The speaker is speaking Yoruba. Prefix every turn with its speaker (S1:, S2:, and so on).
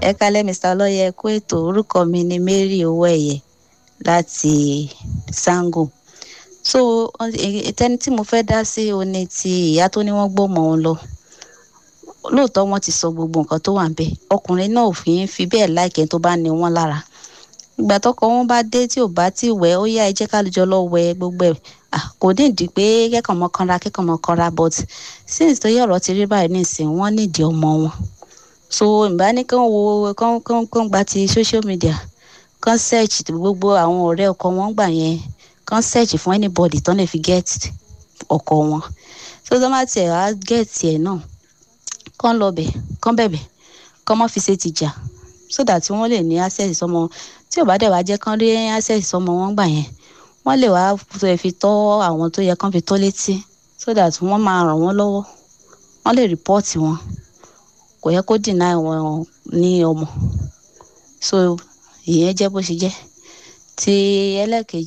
S1: ẹ kálẹ́ mr ọlọ́yẹ kú ètò orúkọ mi ni mary owóẹ̀yẹ láti sango so tẹni tí mo fẹ́ dá sí o ní ti ìyá tó ní wọ́n gbọ́mọ òun lọ lóòótọ́ wọ́n ti sọ gbogbo nǹkan tó wà ń bẹ̀ ọkùnrin náà ò fi ń fi bẹ́ẹ̀ láìkẹ́ tó bá ní wọ́n lára ìgbà tọkọ wọn bá dé tí ò bá tí wẹ̀ ó yá ẹ jẹ́ ká jọ lọ wẹ̀ gbogbo ẹ̀ kò ní ìdí pé kẹ́kọ̀ọ́ mọ kanra kẹ́kọ̀ọ́ mọ kanra but since tó yẹ ọ̀rọ̀ ti rí báyìí nísìn wọ́n nídìí ọmọ wọn so ìbá ní kán wo kán kán kán gba ti social media kán search gbogbo àwọn ọ̀rẹ́ ọkọ wọn gbà yẹn kán search fún anybody tán lè fi get ọkọ wọn so tó má tiẹ̀ wá get ẹ̀ náà kán lọ bẹ̀ kán bẹ̀bẹ̀ kán má fi ṣe ti jà so that wọ́n lè ní access sọmọ tí ò bá dẹ̀ wá jẹ́ kán rí access sọmọ wọn gbà yẹn wọ́n lè wá fi tọ́ àwọn tó yẹ kán fi tó létí so that wọ́n máa ràn wọ́n lọ́wọ́ wọ́n lè report wọn kò yẹ kó deny wọn ní ọmọ so ìyẹn jẹ́ bó ṣe jẹ́ ti ẹlẹ́kejì